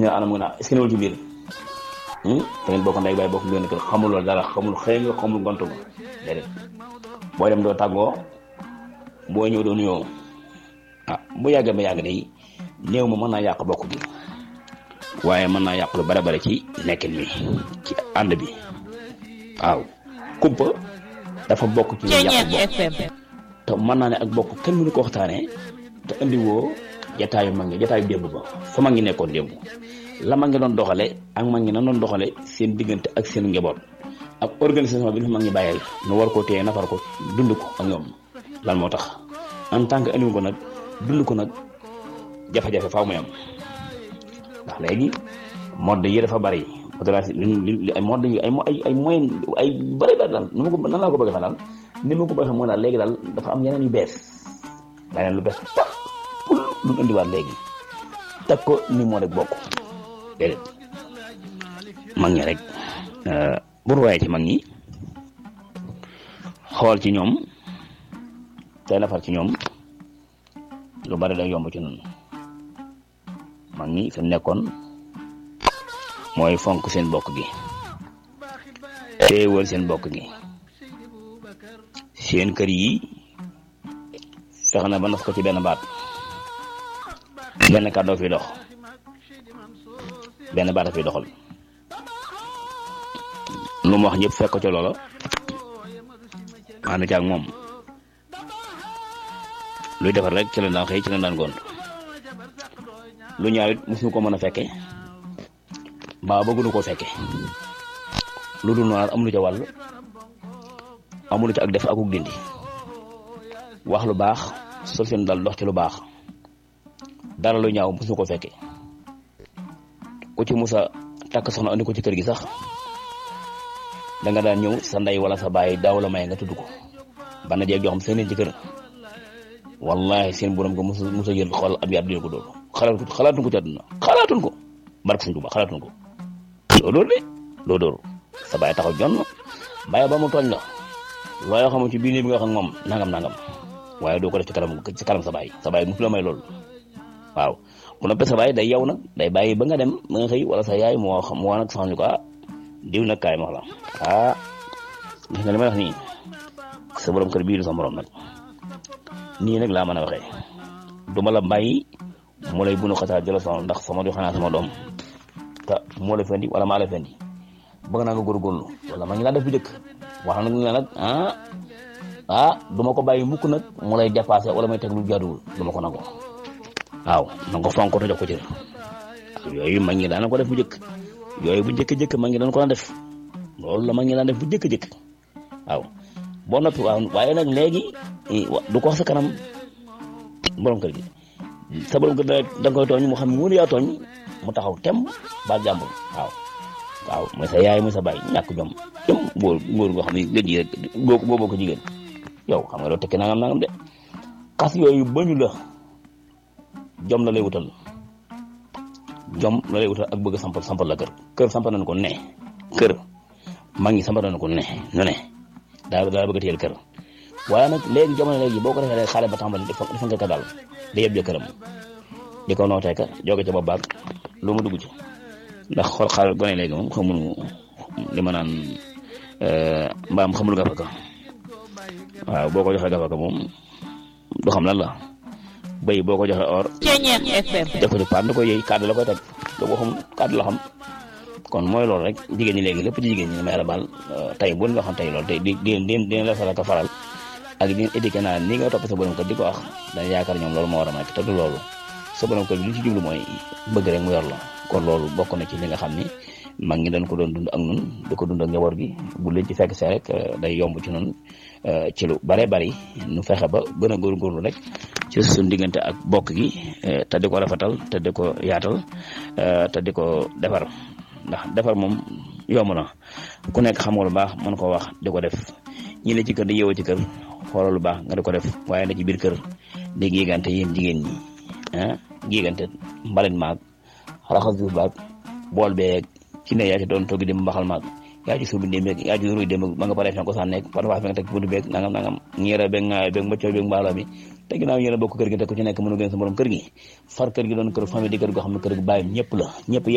ne anam nga naa est-ce que newul ci biir te ngeen bokk ndey baay bokk ngeen kër xamul loolu dara xamul xëy nga xamul gontu nga déedéet booy dem doo tàggoo boo ñëw doo nuyoo ah bu yàggee ba yàgg day néew ma mën naa yàq bokk gi waaye mën naa yàq lu bare bare ci nekkin mi ci ànd bi waaw kumpa dafa bokk ci yàq bokk te mën naa ne ak bokk kenn mënu ko waxtaanee te indi woo jataayu mag ngi jataayu démb ba fa mag ngi nekkoon démb la mag ngi doon doxale ak mag ngi na doon doxale seen diggante ak seen njaboot ak organisation bi ñu mag ngi bàyyeel nu war koo téye nafar ko dund ko ak ñoom lan moo tax en tant que indi ko nag dund ko nag jafe-jafe faaw muy am ndax léegi mode yi dafa bari li ay mode yi ay ay ay moyen ay bari bari daal nu ma ko nan laa ko bëgg a daal ni ma ko bëgg a mooy daal léegi daal dafa am yeneen yu bees leneen lu bees tax pour lu mu indiwaat léegi teg ko ni moo rek bokk déedéet mag ñi rek bu waaye ci mag ñi xool ci ñoom tey nafar ci ñoom lu bari day yomb ci noonu mag ñi fi mu nekkoon mooy fonk seen bokk gi teewal seen bokk gi seen kër yi fex na ba nas ko ci benn baat benn kàddoo fi dox benn baat a fi doxal lu mu wax ñëpp fekk ko ca loola ànd ci ak moom luy defar rek ci la daan xëy ci la daan gont lu ñaaw it mosuñu ko mën a fekke mbaa bëgguñu koo fekke lu dul noonu amulu ca wàll amulu ca ak def akuk dindi wax lu baax sol seen dal dox ci lu baax dara lu ñaaw mosuñu ko fekke ku ci musa takk soxna andi ko ci kër gi sax da nga daan ñëw sa ndey wala sa baay daaw la may nga tudd ko bana jeeg joo xam seen ci kër wallahi seen borom ko musa musa jël xool ab yaat dina ko doolu xalaatu xalaatuñ ko ci àdduna xalaatuñ ko barke suñ tuba xalaatuñ ko loo dóor de loo dóor sa baay taxaw jonn bàyyi ba mu tooñ la looyoo xamu ci biir nii bi nga xam moom nangam nangam waaye doo ko def ci kanam ci kanam sa baay sa baay musu la may loolu waaw bu noppee sa baay day yow nag day bàyyi ba nga dem ba nga xëy wala sa yaay moo xam moo nag sax ñu ko ah diw nag kaay ma wax la ah gis nga li may wax nii sa borom kër bii du sa morom nag nii nag laa mën a waxee du ma la bàyyi mu lay bunu xataa jëla sama ndax sama di xanaa sama doom te moo la fendi wala maa la fendi bëgg naa nga góorgóorlu wala ma ngi laa def bu njëkk wax nag ne nag ah ah du ma ko bàyyi mukk nag mu lay dépassé wala may teg lu jaaduwul du ma ko nangu waaw na nga ko fonk te jox ko cër yooyu mag ñi daana ko def bu njëkk yooyu bu njëkk-jëkk mag ñi daan ko daan def loolu la mag ñi daan def bu njëkk-jëkk waaw boo noppi waaw waaye nag léegi du ko wax sa kanam borom kër gi sa borom kër da nga koy tooñ mu xam ne wóor yaa tooñ mu taxaw tem ba jàmbur waaw waaw mooy sa yaay mooy sa baay ñàkk jom jom góor góor goo xam ne gëj yi rek boo boo boo ko jigéen yow xam nga doo tekki nangam nangam de xas yooyu bañu la jom la lay wutal jom la lay wutal ak bëgg sampal sampal la kër kër sampal nañ ko ne kër mag ñi sampal nañ ko ne nu ne daa daa bëgg a téyel kër waaye nag léegi jamono léegi boo ko defee rek xale ba tàmbali dafa dafa nga ko daal da yëpp jëkkëram di ko nootee ka jóge ca bopp baag lu mu dugg ci ndax xool xale gone léegi moom xamul li ma naan mbaam xamul gafaka waaw boo ko joxee gafaka moom du xam lan la béy boo ko joxee or def ko ci paat da koy yëy kàddu la koy teg doo ko xam kàddu la xam kon mooy loolu rek jigéen ñi léegi lépp ci jigéen ñi may la baal tey bu ñu waxoon tey loolu tey di di di dina la faral ka faral ak di éduqué naa ni nga topp sa borom kër di ko wax dañu yaakaar ñoom loolu moo war a nekk te du loolu sa borom kër bi li ci jublu mooy bëgg rek mu yor la kon loolu bokk na ci li nga xam ni mag ñi dañ ko doon dund ak nun di ko dund ak njaboot gi bu leen ci fekk see rek day yomb ci nun ci lu bare bari nu fexe ba gën a góorgóorlu rek ci suñu diggante ak bokk gi te di ko rafetal te di ko yaatal te di ko defar ndax defar moom yomb na ku nekk xam nga lu baax mën koo wax di ko def ñi ne ci kër di yeewoo ci kër xoolal lu baax nga di ko def waaye na ci biir kër di géegante yéen jigéen ñi ah géegante mbalit maag raxas suuf baag bool beeg ci ne yaa ci doon togg dem mbaxal maag yaa ci suubi dem beeg yaa ci ruy dem ba nga pare fi nga ko sànneeg parfois fi nga teg buntu beeg nangam nangam ñeera beeg ŋaayo beeg mbëccoo beeg mbaalo bi te ginnaaw yéen a bokk kër gi te ku ci nekk mënu gën sa borom kër gi far kër gi doon kër famille di kër goo xam ne kër gi bàyyam ñëpp la ñëpp